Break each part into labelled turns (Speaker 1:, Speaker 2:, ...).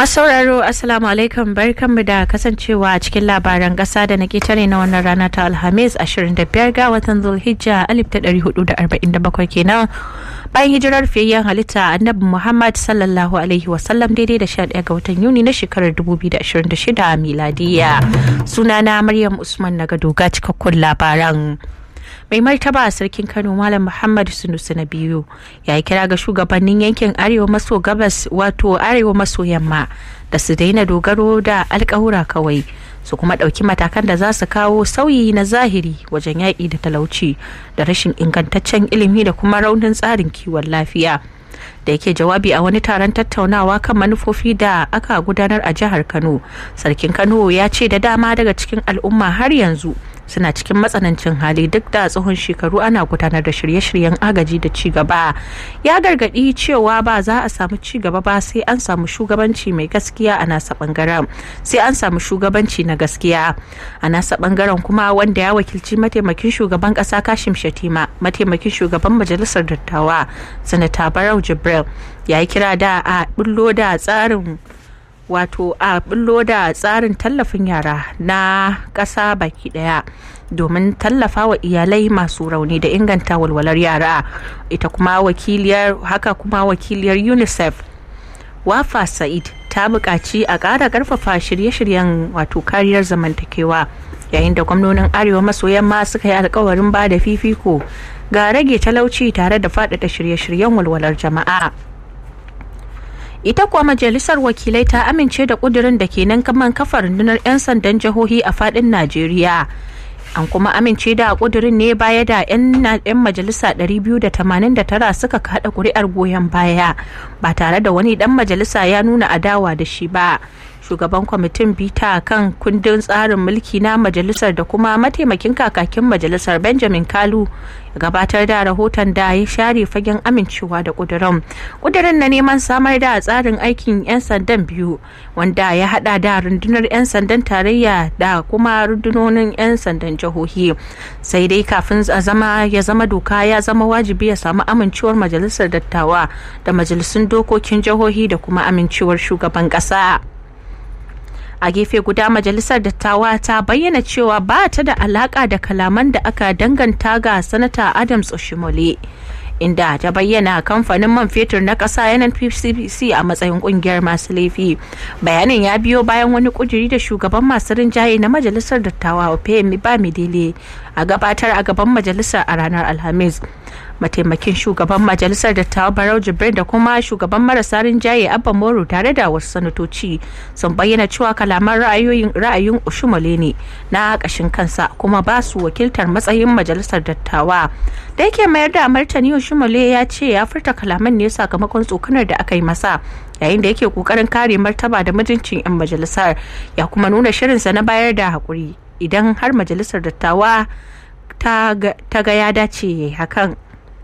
Speaker 1: Masu sauraro Assalamu alaikum barkanmu da kasancewa a cikin labaran ƙasa da na ketare na wannan rana ta Alhamis 25 ga watan Zulhijja 1447 kenan bayan hijirar fiyayyen halitta annabi Muhammad sallallahu alaihi wasallam daidai da 11 ga watan Yuni na shekarar 2026 miladiya. Sunana Maryam Usman na gado ga cikakkun labaran. mai martaba sarkin kano malam muhammad sunusu na biyu ya yi kira ga shugabannin yankin arewa maso gabas wato arewa maso yamma da su daina dogaro da alkawura kawai su kuma ɗauki matakan da za su kawo sauyi na zahiri wajen yaƙi da talauci da rashin ingantaccen ilimi da kuma raunin tsarin kiwon lafiya da yake jawabi a wani taron tattaunawa kan manufofi da aka gudanar a jihar kano sarkin kano ya ce da dama daga cikin al'umma har yanzu suna cikin matsanancin hali duk da tsohon shekaru ana gudanar da shirye-shiryen agaji da ci gaba ya gargadi cewa ba za a samu ci gaba ba sai an samu shugabanci mai gaskiya a nasa bangaren sai an samu shugabanci na gaskiya a nasa bangaren kuma wanda ya wakilci mataimakin shugaban kasa kashim shatima mataimakin shugaban majalisar dattawa sanata barau jibril ya yi kira da a bullo da tsarin wato a bullo da tsarin tallafin yara na ƙasa baki ɗaya domin tallafa wa iyalai masu rauni da inganta walwalar yara ita kuma wakiliyar haka kuma wakiliyar unicef wafa sa'id ta buƙaci a ƙara ƙarfafa shirye-shiryen wato kariyar zamantakewa yayin da gwamnonin arewa maso yamma suka yi alkawarin ba da fifiko ga rage talauci tare da faɗaɗa shirye-shiryen walwalar jama'a ita kuwa majalisar wakilai ta amince da kudirin da ke nan kaman kafa rundunar 'yan sandan jihohi a fadin najeriya an kuma amince da kudirin ne baya da 'yan majalisa 289 suka kada kuri'ar goyon baya ba tare da wani dan majalisa ya nuna adawa da shi ba shugaban kwamitin bita kan kundin tsarin mulki na majalisar da kuma mataimakin kakakin majalisar benjamin kalu gabatar da rahoton da ya share fagen amincewa da kudirin kudirin na neman samar da tsarin aikin 'yan sandan biyu wanda ya hada da rundunar 'yan sandan tarayya da kuma rundunonin 'yan sandan jihohi sai dai kafin a zama ya zama doka ya zama wajibi ya samu amincewar majalisar dattawa da majalisun dokokin jihohi da kuma amincewar shugaban kasa. a gefe guda majalisar dattawa ta bayyana cewa ba ta da alaka da kalaman da aka danganta ga sanata adams oshimole inda ta bayyana kamfanin man fetur na ƙasa nnpcc a matsayin kungiyar masu laifi bayanin ya biyo bayan wani kuduri da shugaban masu rinjaye na majalisar dattawa opeyemi bamidele a gabatar a gaban majalisar a ranar alhamis mataimakin shugaban majalisar dattawa barau jibrin da kuma shugaban marasa rinjaye abba moro tare da wasu sanatoci sun bayyana cewa kalaman ra'ayoyin ra'ayin ushumale ne na ƙashin kansa kuma ba su wakiltar matsayin majalisar dattawa da yake mayar da martani ushumale ya ce ya furta kalaman ne sakamakon tsokanar da aka yi masa yayin da yake kokarin kare martaba da mutuncin 'yan majalisar ya kuma nuna shirinsa na bayar da haƙuri idan har majalisar dattawa ta ga ya dace ya yi hakan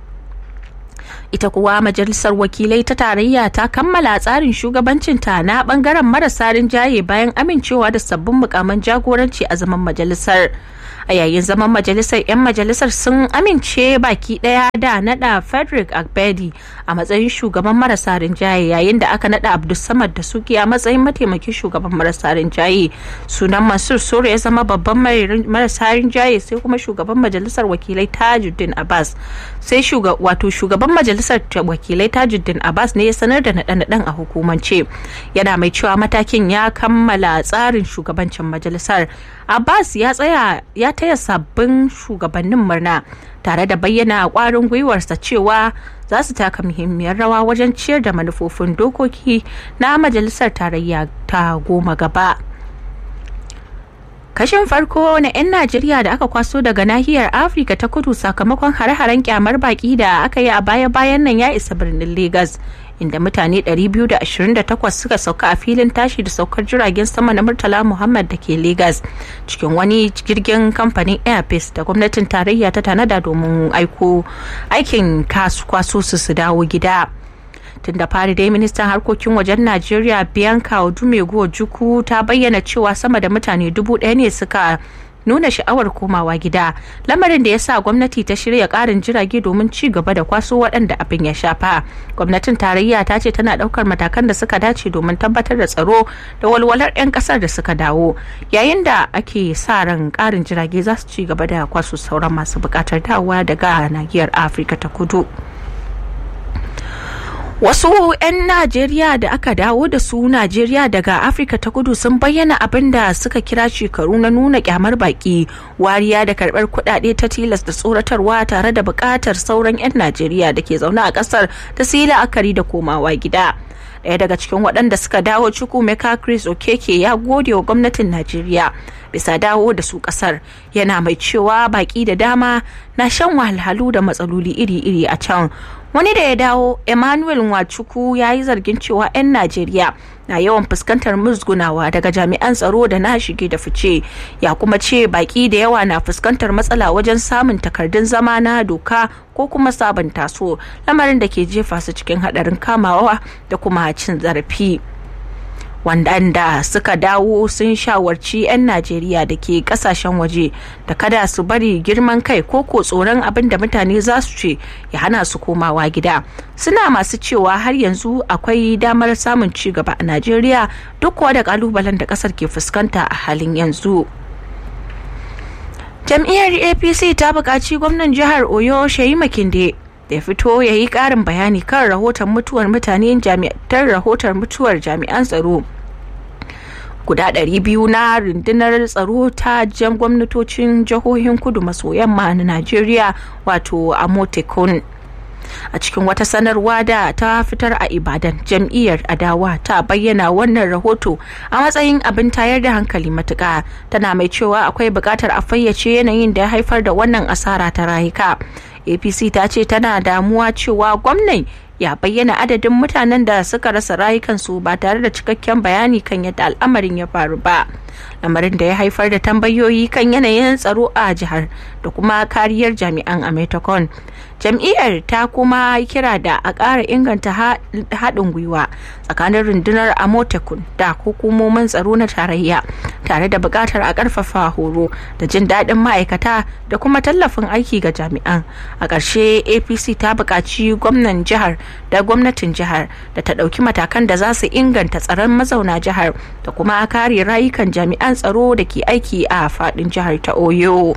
Speaker 1: ita kuwa majalisar wakilai ta tarayya ta kammala tsarin shugabancinta na bangaren marasa rinjaye bayan amincewa da sabbin mukaman jagoranci a zaman majalisar a yayin zaman majalisar 'yan majalisar sun amince baki daya da nada frederick agbedi a matsayin shugaban marasa rinjaye yayin da aka nada abdulsamad da suki a matsayin mataimakin shugaban marasa rinjaye sunan mansur sore ya zama babban marasa rinjaye sai kuma shugaban majalisar wakilai tajuddin abbas sai wato shugaban majalisar wakilai tajuddin abbas ne ya sanar da naɗe-naɗen a hukumance yana mai cewa matakin ya kammala tsarin shugabancin majalisar abbas ya tsaya ya taya sabbin shugabannin murna tare da bayyana kwarin gwiwarsa cewa za su taka muhimmiyar rawa wajen ciyar da manufofin dokoki na majalisar tarayya ta goma gaba kashin farko na 'yan najeriya da aka kwaso daga nahiyar afirka ta kudu sakamakon hare-haren kyamar baki da aka yi a baya-bayan nan ya isa birnin lagos inda mutane 228 suka sauka a filin tashi da saukar jiragen sama na murtala muhammad da ke lagos cikin wani jirgin kamfanin airpeace da gwamnatin tarayya ta tanada domin aiko aikin kwaso su su dawo gida tun da fari dai ministan harkokin wajen najeriya bianca odumego juku ta bayyana cewa sama da mutane dubu ɗaya ne suka nuna sha'awar komawa gida lamarin da ya sa gwamnati ta shirya ƙarin jirage domin ci gaba da kwaso waɗanda abin ya shafa gwamnatin tarayya ta ce tana ɗaukar matakan da suka dace domin tabbatar da tsaro da walwalar 'yan ƙasar da suka dawo yayin da ake sa ran ƙarin jirage za su ci gaba da kwaso sauran masu buƙatar dawowa daga nahiyar afirka ta kudu Wasu 'yan Najeriya da aka dawo da su Najeriya daga Afirka ta kudu sun bayyana abin da suka kira shekaru na nuna kyamar baki, wariya da karbar kudade ta tilas da tsoratarwa tare da bukatar sauran 'yan Najeriya da ke zaune a kasar ta su yi la'akari da komawa gida. Daya daga cikin waɗanda suka dawo Chukwumeka Chris Okeke ya gode wa gwamnatin Najeriya bisa dawo da su ƙasar yana mai cewa baki da dama na shan wahalhalu da matsaloli iri-iri a can wani da ya dawo emmanuel wachuku ya yi zargin cewa 'yan najeriya na yawan fuskantar musgunawa daga jami'an tsaro da na shige da fice ya kuma ce baki da yawa na fuskantar matsala wajen samun takardun zama na doka ko kuma sabunta su lamarin da ke jefa su cikin haɗarin kamawa da kuma cin zarafi. wanda suka dawo sun shawarci 'yan najeriya da ke kasashen waje da kada su bari girman kai ko ko tsoron abin da mutane za su ce ya hana su komawa gida suna masu cewa har yanzu akwai damar samun ci gaba a najeriya duk kuwa da kalubalen da kasar ke fuskanta a halin yanzu jam'iyyar apc ta buƙaci gwamnan jihar oyo shayi makinde da ya fito ya yi ƙarin bayani kan rahoton mutuwar mutane jami'ar rahoton mutuwar jami'an tsaro guda ɗari biyu na rundunar tsaro ta jan gwamnatocin jihohin kudu maso yamma na najeriya wato amotekun a cikin wata sanarwa da ta fitar a ibadan jam'iyyar adawa ta bayyana wannan rahoto a matsayin abin tayar da hankali matuka tana mai cewa akwai buƙatar a fayyace yanayin da ya haifar da wannan asara ta rayuka apc ta ce tana damuwa cewa gwamnan ya bayyana adadin mutanen da suka rasa rayukansu ba tare da cikakken bayani kan yadda al'amarin ya faru ba lamarin da ya haifar da tambayoyi kan yanayin tsaro a jihar da kuma kariyar jami'an ametokon jam'iyyar ta kuma kira da a ƙara inganta haɗin gwiwa tsakanin rundunar amotekun da hukumomin tsaro na tarayya tare da buƙatar a ƙarfafa horo da jin daɗin ma'aikata da kuma tallafin aiki ga jami'an a ƙarshe apc ta buƙaci gwamnan jihar da gwamnatin jihar da ta ɗauki matakan da za su inganta tsaron mazauna jihar da kuma kare rayukan jami'an tsaro da ke aiki a faɗin jihar ta oyo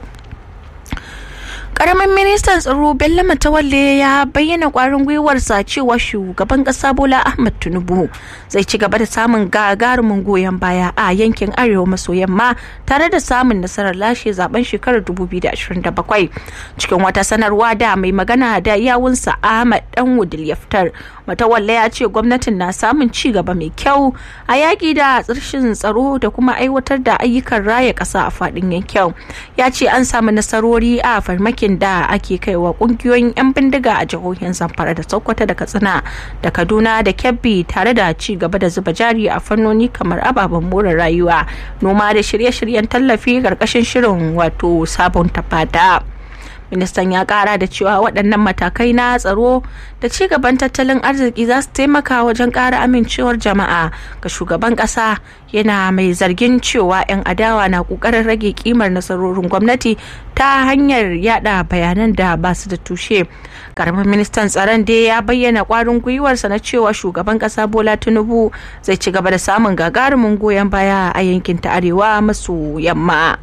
Speaker 1: karamin ministan tsaro bello matawalle ya bayyana kwarin gwiwarsa cewa shugaban kasa bola ahmad tinubu zai ci gaba da samun gagarumin goyon baya a yankin arewa maso yamma tare da samun nasarar lashe zaben shekarar 2027 cikin wata sanarwa da mai magana da yawunsa ahmad dan wudil ya fitar matawalle ya ce gwamnatin na samun ci gaba mai kyau a yaƙi da tsirshin tsaro da kuma aiwatar da ayyukan raya ƙasa a faɗin yankin ya ce an samu nasarori a farmakin da ake kaiwa ƙungiyoyin 'yan bindiga a jihohin zamfara da sokoto da katsina da kaduna da kebbi tare da ci gaba da zuba jari a fannoni kamar ababen more rayuwa noma da shirye-shiryen tallafi ƙarƙashin shirin wato sabon tafada. ministan ya kara da cewa waɗannan matakai na tsaro da ci gaban tattalin arziki za su taimaka wajen ƙara amincewar jama'a ga shugaban ƙasa yana mai zargin cewa 'yan adawa na ƙoƙarin rage kimar nasarorin gwamnati ta hanyar yada bayanan da ba su da tushe karamin ministan tsaron dai ya bayyana ƙwarin gwiwarsa na cewa shugaban ƙasa bola tinubu zai ci gaba da samun gagarumin goyon baya a yankin ta arewa maso yamma.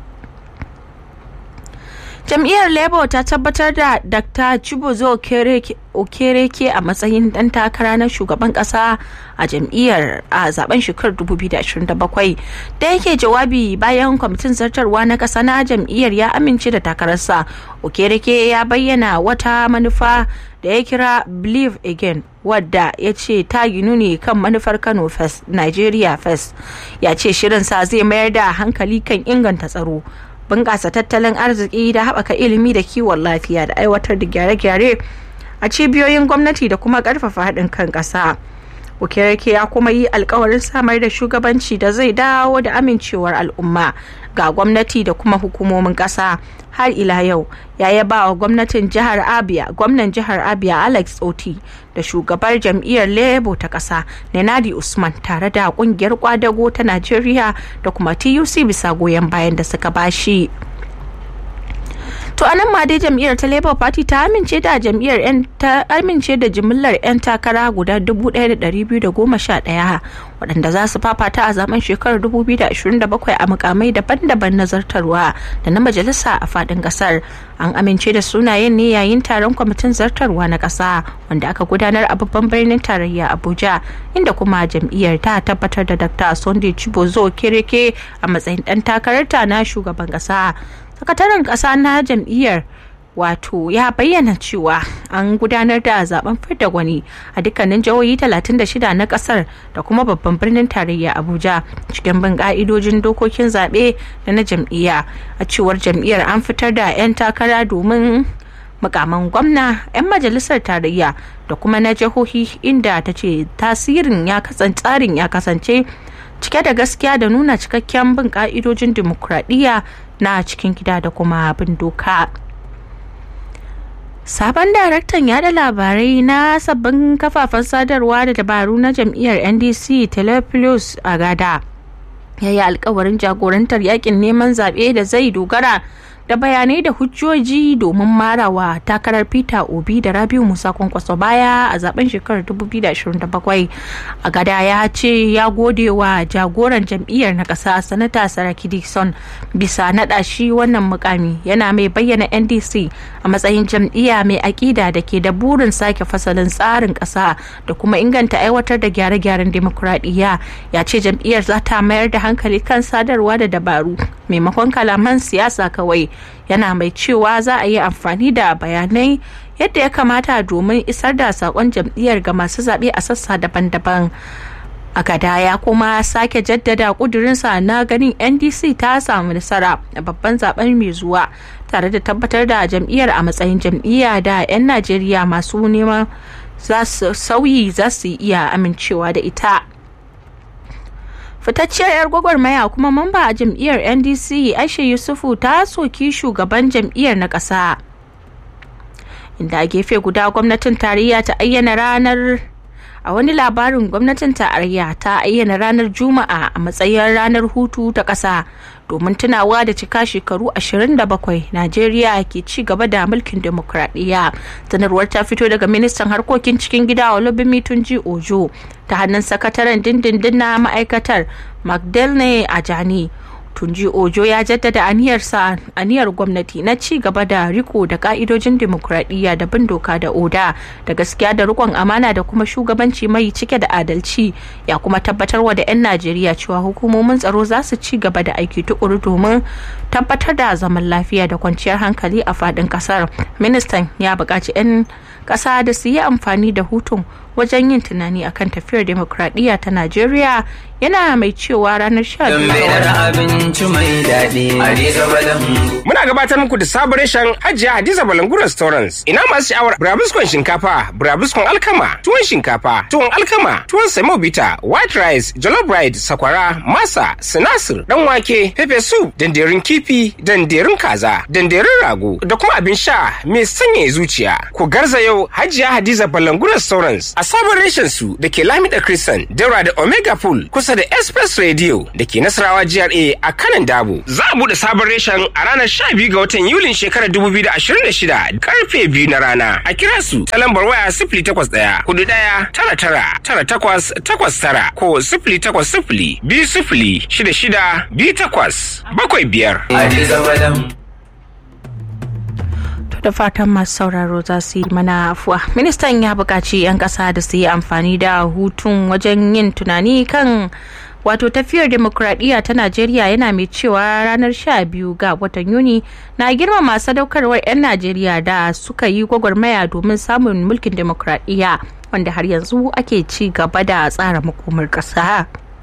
Speaker 1: jam'iyyar labour ta tabbatar da dr chibuzo okereke a matsayin dan takara na shugaban kasa a jam'iyyar a zaben shekarar 2027 da yake jawabi bayan kwamitin zartarwa na kasa na jam'iyyar ya amince da takararsa okereke ya bayyana wata manufa da ya kira believe again wadda ya ce ta ginu ne kan manufar kano first nigeria first ya ce shirinsa zai mayar da hankali kan inganta tsaro bunƙasa tattalin arziki da haɓaka ilimi da kiwon lafiya da aiwatar da gyare-gyare a cibiyoyin gwamnati da kuma ƙarfafa haɗin kan ƙasa. Okereke ya kuma yi alkawarin samar da shugabanci da zai dawo da amincewar al'umma ga gwamnati da kuma hukumomin ƙasa har ila yau ya yaba wa gwamnatin jihar abia gwamnan jihar abia alex oti da shugabar jam'iyyar labour ta ƙasa nenadi usman tare da ƙungiyar kwadago ta najeriya da kuma tuc bisa goyon bayan da suka bashi. to anan ma dai jam'iyyar ta labour party ta amince da jam'iyyar yan ta amince da jimillar yan takara guda 1211 waɗanda za su fafata a zaben shekarar 2027 a mukamai daban-daban na zartarwa da na majalisa a faɗin ƙasar an amince da sunayen ne yayin taron kwamitin zartarwa na ƙasa wanda aka gudanar a babban birnin tarayya abuja inda kuma jam'iyyar ta tabbatar da dr sunday chibozo kireke a matsayin ɗan takararta na shugaban ƙasa sakataren ƙasa na jam'iyyar wato ya bayyana cewa an gudanar da zaben fidda gwani a dukkanin jihohi 36 na kasar da kuma babban birnin tarayya abuja cikin bin ka'idojin dokokin zaɓe da na jam'iyya a cewar jam'iyyar an fitar da 'yan takara domin mukaman gwamna 'yan majalisar tarayya da kuma na jihohi inda ta ce tasirin ya kasance tsarin ya kasance cike da gaskiya da nuna cikakken bin ka'idojin dimokuraɗiyya na cikin gida da kuma bin doka. Sabon daraktan yada labarai na sabbin kafafen sadarwa da dabaru na jam'iyyar NDC Telephilus Agada ya yi alkawarin jagorantar yakin neman zaɓe da zai dogara da bayanai da hujjoji domin marawa takarar peter obi da rabiu musa kwankwaso baya a zaben shekarar 2027 a gada ya ce ya gode wa jagoran jam'iyyar na ƙasa sanata saraki dixon bisa naɗa shi wannan mukami yana mai bayyana ndc a matsayin jam'iyya mai aƙida da ke da burin sake fasalin tsarin ƙasa da kuma inganta aiwatar da gyare-gyaren demokuraɗiyya ya ce jam'iyyar za ta mayar da hankali kan sadarwa da dabaru maimakon kalaman siyasa kawai yana mai cewa za a yi amfani da bayanai yadda ya kamata domin isar da sakon jam'iyyar ga masu zaɓe a sassa daban-daban a gada ya kuma sake jaddada kudurinsa na ganin ndc ta samu nasara a babban zaben mai zuwa tare da tabbatar da jam'iyyar a matsayin jam'iyya da 'yan najeriya masu neman sauyi za su iya amincewa da ita fitacciyar 'yar gwagwarmaya kuma mamba a jam'iyyar ndc aisha yusufu ta soki shugaban jam'iyyar na ƙasa inda a gefe guda gwamnatin tarayya ta ayyana ranar a wani labarin gwamnatin tarayya ta ayyana ranar juma'a a matsayin ranar hutu ta ƙasa domin tunawa da cika shekaru 27 najeriya ke ci gaba da mulkin demokradiyya sanarwar ta fito daga ministan harkokin cikin gida olubimi tunji ojo ta hannun sakataren dindindin na ma'aikatar magdalene ajani tunji ojo ya jaddada aniyarsa aniyar gwamnati na ci gaba da riko da ka'idojin demokradiyya da bin doka da oda da gaskiya da rikon amana da kuma shugabanci mai cike da adalci ya kuma tabbatarwa da 'yan najeriya cewa hukumomin tsaro za su ci gaba da aiki tukuru domin tabbatar da zaman lafiya da kwanciyar hankali a faɗin ƙasar ministan ya buƙaci 'yan ƙasa da su yi amfani da hutun wajen yin tunani akan tafiyar demokradiyya ta Najeriya yana mai cewa ranar 12
Speaker 2: Muna gabatar muku da sabon reshen Hajiya Hadiza Balangu Restaurants. Ina masu sha'awar burabuskon shinkafa, burabuskon alkama, tuwon shinkafa, tuwon alkama, tuwon semobita, white rice, jollof rice, sakwara, masa, sinasir, dan wake, pepper soup, danderin kifi, danderin kaza, danderin rago, da kuma abin sha mai sanya zuciya. Ku garza yau Hajiya Hadiza Balangu Restaurants a sabon reshen su da ke Lamida Christian, daura da Omega Pool kusa da Express Radio da ke Nasarawa GRA a kanan Dabo. Za a buɗe sabon reshen a ranar 12 ga watan Yulin shekarar 2026 karfe biyu na rana. A kira su ta lambar waya sifili takwas ɗaya hudu ɗaya tara tara tara takwas takwas tara ko sifili takwas sifili biyu sifili shida shida biyu takwas bakwai biyar.
Speaker 1: da fatan masu sauraro za su yi mana afuwa ministan ya buƙaci 'yan ƙasa da su yi amfani da hutun wajen yin tunani kan wato tafiyar demokuraɗiyya ta najeriya yana mai cewa ranar 12 ga watan yuni na girmama sadaukarwar 'yan najeriya da suka yi gwagwarmaya domin samun mulkin demokuraɗiyya wanda har yanzu ake ci gaba da tsara makomar ƙasa.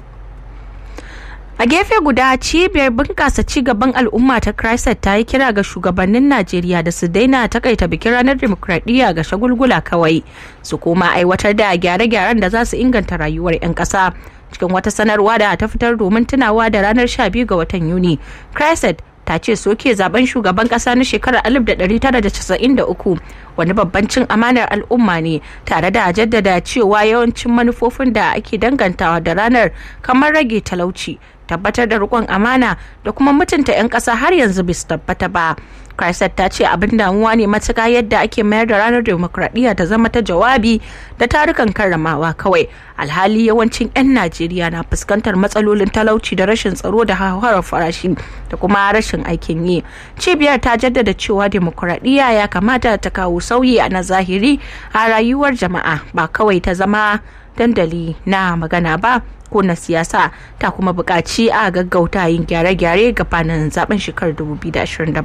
Speaker 1: A gefe guda cibiyar bunƙasa cigaban al'umma ta Christ ta yi kira ga shugabannin Najeriya da su daina takaita bikin ranar demokradiyya ga shagulgula kawai su koma aiwatar da gyare-gyaren da za su inganta rayuwar 'yan ƙasa. Cikin wata sanarwa da ta fitar domin tunawa da ranar 12 ga watan Yuni, Christ ta ce soke zaben shugaban kasa na shekarar 1993 wani babban cin amanar al'umma ne tare da jaddada cewa yawancin manufofin da ake dangantawa da ranar kamar rage talauci tabbatar da rikon amana da kuma mutunta 'yan ƙasa har yanzu bai su tabbata ba Chrysler ta ce abin damuwa ne matuka yadda ake mayar da ranar demokradiyya ta zama ta jawabi da tarukan karramawa kawai alhali yawancin 'yan najeriya na fuskantar matsalolin talauci da rashin tsaro da hauhawar farashi da kuma rashin aikin yi cibiyar ta jaddada cewa demokradiyya ya kamata ta kawo sauyi a na zahiri a rayuwar jama'a ba kawai ta zama dandali na magana ba ko na siyasa ta kuma buƙaci a gaggauta yin gyare-gyare gabanin zaben shekarar 2027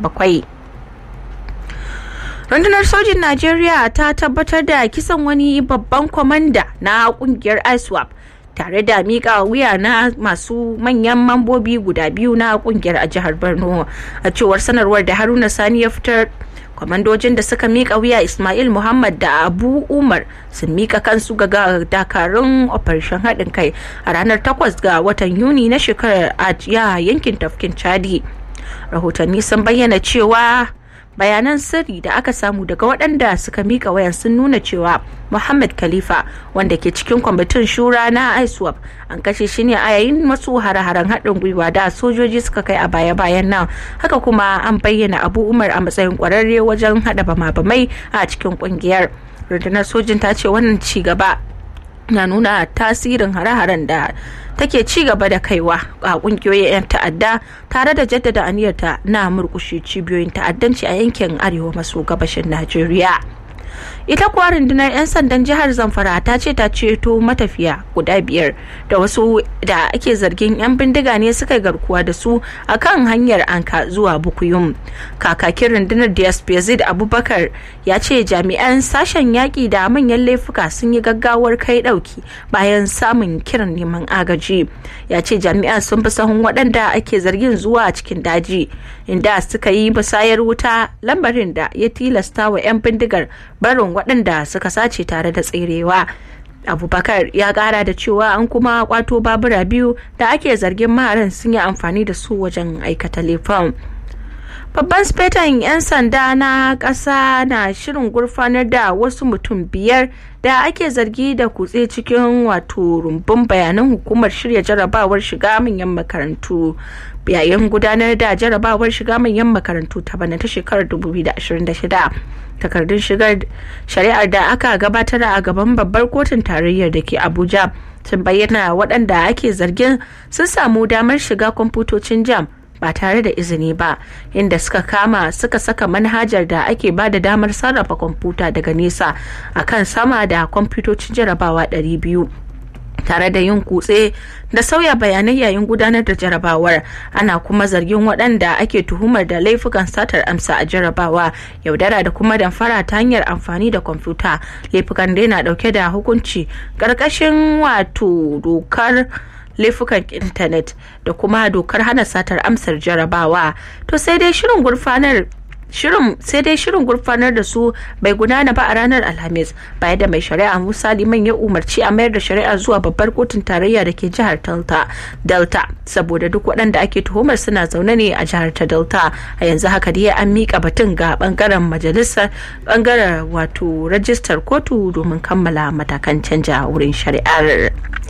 Speaker 1: rundunar sojin najeriya ta tabbatar da kisan wani babban kwamanda na kungiyar iswap tare da mika wuya na masu manyan mambobi guda biyu na kungiyar a jihar borno a cewar sanarwar da haruna sani ya fitar kwamandojin da suka mika wuya ismail muhammad da abu umar sun mika kansu ga dakarun operation haɗin kai a ranar 8 ga watan yuni na shekarar a yankin tafkin chadi rahotanni sun bayyana cewa bayanan sirri da aka samu daga waɗanda suka mika wayan sun nuna cewa muhammad khalifa wanda ke cikin kwamitin shura na iswap an kashe shi ne a yayin masu hare-haren haɗin gwiwa da sojoji suka kai a baya-bayan nan haka kuma an bayyana abu umar a matsayin ƙwararre wajen haɗa bama-bamai a cikin ƙungiyar rundunar sojin ta ce wannan ci gaba na nuna tasirin hare-haren da take ci gaba da kaiwa a kungiyoyin 'yan ta'adda tare da jaddada aniyarta na murkushe cibiyoyin ta'addanci a yankin arewa maso gabashin najeriya ita kuwa rundunar 'yan sandan jihar zamfara ta ce ta ceto matafiya guda biyar da wasu da ake zargin 'yan bindiga ne suka garkuwa da su a kan hanyar anka zuwa bukuyum kakakin rundunar dsp abubakar ya ce jami'an sashen yaƙi da manyan laifuka sun yi gaggawar kai ɗauki bayan samun kiran neman agaji ya ce jami'an sun fi sahun waɗanda ake zargin zuwa cikin daji inda suka yi musayar wuta lambarin da ya tilasta wa 'yan bindigar barin waɗanda suka sace tare da tserewa abubakar ya kara da cewa an kuma kwato babura biyu da ake zargin maharan sun yi amfani da su wajen aikata laifin babban spetan 'yan sanda na ƙasa na shirin gurfanar da wasu mutum biyar da ake zargi da kutse cikin wato rumbun bayanan hukumar shirya jarabawar shiga manyan makarantu yayin gudanar da jarabawar shiga manyan makarantu ta bana ta shekarar 2026 takardun shigar shari'ar da aka gabatar a gaban babbar kotun tarayyar da ke abuja sun bayyana waɗanda ake zargin sun samu damar shiga kwamfutocin jam ba tare da izini ba inda suka kama suka saka manhajar da ake ba da damar sarrafa kwamfuta daga nesa akan sama da kwamfutocin jarabawa 200 tare da yin kutse da sauya bayanai yayin gudanar da jarabawar ana kuma zargin waɗanda ake tuhumar da laifukan satar amsa a jarabawa yaudara da kuma damfara ta hanyar amfani da kwamfuta laifukan dai na ɗauke da hukunci ƙarƙashin wato dokar laifukan intanet da kuma dokar hana satar amsar jarabawa to sai dai shirin gurfanar shirin sai dai shirin gurfanar da su bai gudana ba a ranar alhamis baya da mai shari'a musa liman ya umarci a mayar da shari'a zuwa babbar kotun tarayya da ke jihar delta delta saboda duk waɗanda ake tuhumar suna zaune ne a jihar ta delta a yanzu haka dai an miƙa batun ga bangaren majalisar bangaren wato rajistar kotu domin kammala matakan canja wurin shari'ar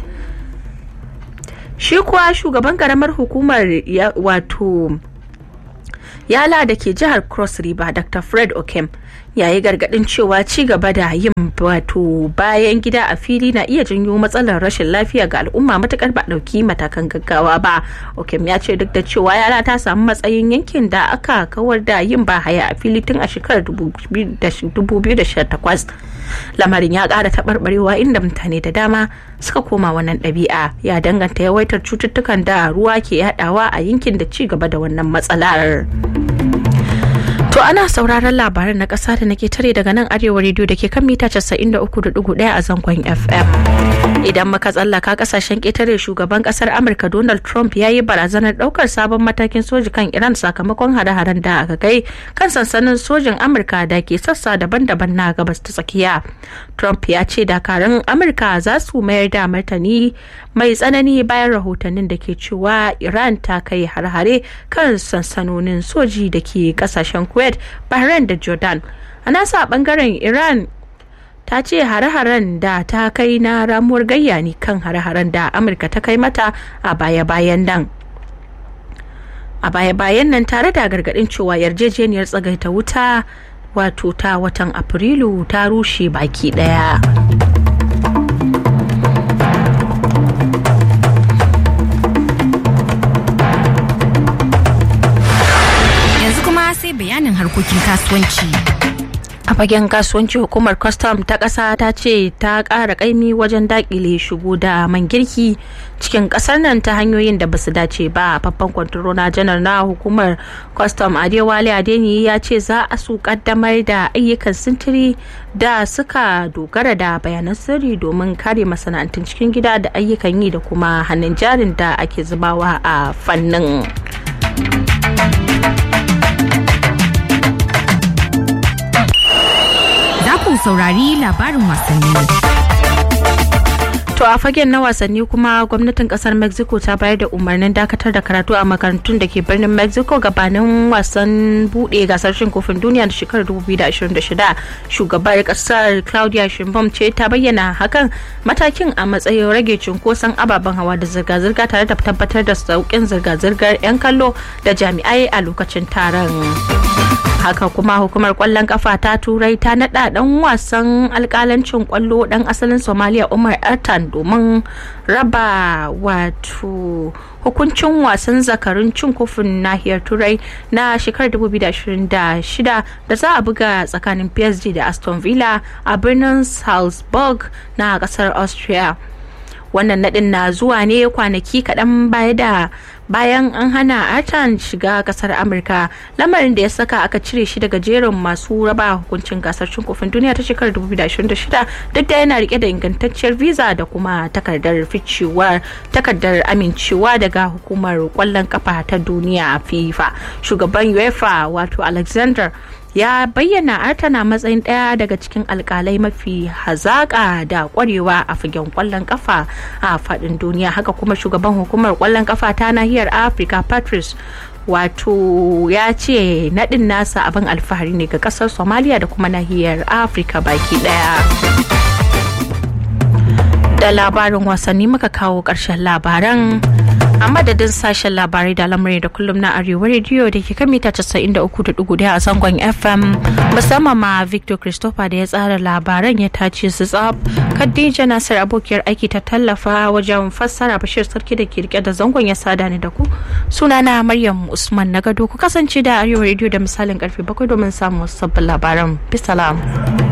Speaker 1: shi kuwa shugaban karamar hukumar wato yala da ke jihar cross river dr fred okem ya yi gargadin cewa ci gaba da yin wato bayan gida a fili na iya janyo matsalar rashin lafiya ga al'umma matukar ba dauki matakan gaggawa ba okem ya ce duk da cewa yala ta samu matsayin yankin da aka kawar da yin bahaya a fili tun a shekarar 2018 lamarin ya ƙara taɓarɓarewa inda mutane da dama suka koma wannan ɗabi'a ya danganta yawaitar cututtukan da ruwa ke yadawa a yankin da ci gaba da wannan matsalar. To ana sauraron labaran na ƙasa da nake tare daga nan arewa rediyo da ke kan mita 93.1 a zangon FM. Idan muka tsallaka kasashen ƙetare shugaban ƙasar Amurka Donald Trump ya yi barazanar ɗaukar sabon matakin soji kan Iran sakamakon hare-haren da aka kai kan sansanin sojin Amurka da ke sassa daban-daban na gabas ta tsakiya. Trump ya ce dakarun Amurka za su mayar da martani mai tsanani bayan rahotannin da ke cewa Iran ta kai har-hare kan sansanonin soji da ke kasashen Kuwait, Bahrain da Jordan. A nasa bangaren Iran ta ce hare-haren da ta kai na ramuwar gayya ne kan hare-haren da Amurka ta kai mata a baya-bayan nan. a baya-bayan nan tare da gargaɗin cewa yarjejeniyar tsagaita wuta wato ta watan afrilu ta rushe baki ɗaya.
Speaker 3: Yanzu kuma sai bayanin harkokin kasuwanci.
Speaker 1: a fagen kasuwanci hukumar kwastam ta ƙasa ta ce ta ƙara ƙaimi wajen daƙile shigo da man girki cikin ƙasar nan ta hanyoyin da basu dace ba babban kwantarona janar na hukumar kwastam adewale adeni ya ce za a su kaddamar da ayyukan sintiri da suka dogara da bayanan sirri domin kare masana'antun cikin gida da ayyukan yi da kuma hannun jarin da ake zubawa a fannin.
Speaker 3: Za ku saurari labarin wasanni.
Speaker 1: To a fagen na wasanni kuma gwamnatin kasar Mexico ta bayar da umarnin dakatar da karatu a makarantun da ke birnin Mexico gabanin wasan bude gasar shin kofin duniya da shekarar 2026. Shugabar kasar Claudia Sheinbaum ce ta bayyana hakan matakin a matsayin rage cunkoson ababen hawa da zirga-zirga tare da tabbatar da sauƙin zirga-zirgar 'yan kallo da jami'ai a lokacin taron. haka kuma hukumar kwallon kafa ta turai ta nada dan wasan alkalancin kwallo dan asalin somalia umar ertan domin raba wato hukuncin wasan zakarun cin kofin nahiyar turai na shekarar 2026 da za a buga tsakanin psg da aston villa a birnin salzburg na kasar austria wannan nadin na zuwa ne kwanaki kaɗan baya da bayan an hana artan shiga kasar amurka lamarin da ya saka aka cire shi daga jerin masu raba hukuncin gasar cin kofin duniya ta shekarar 2026 duk da yana rike da ingantacciyar visa da kuma takardar ficewar takardar amincewa daga hukumar kwallon kafa ta duniya fifa shugaban uefa wato alexander ya bayyana artana matsayin ɗaya daga cikin alkalai mafi hazaƙa da ƙwarewa a fagen ƙwallon ƙafa a faɗin duniya haka kuma shugaban hukumar ƙwallon ƙafa ta nahiyar afirka patrice wato ya ce naɗin nasa abin alfahari ne ga ƙasar somalia da kuma nahiyar afirka baki ɗaya da labarin wasanni muka kawo ƙarshen labaran a madadin sashen labarai da lamari da kullum na arewa rediyo da ke kan mita 93.1 a zangon fm musamman ma victor christopher da ya tsara labaran ya tace su tsab khadija nasir abokiyar aiki ta tallafa wajen fassara bashir sarki da ke rike da zangon ya sada ni da ku sunana maryam usman na gado ku kasance da arewa rediyo da misalin karfe bakwai domin samun sabbin labaran bisalam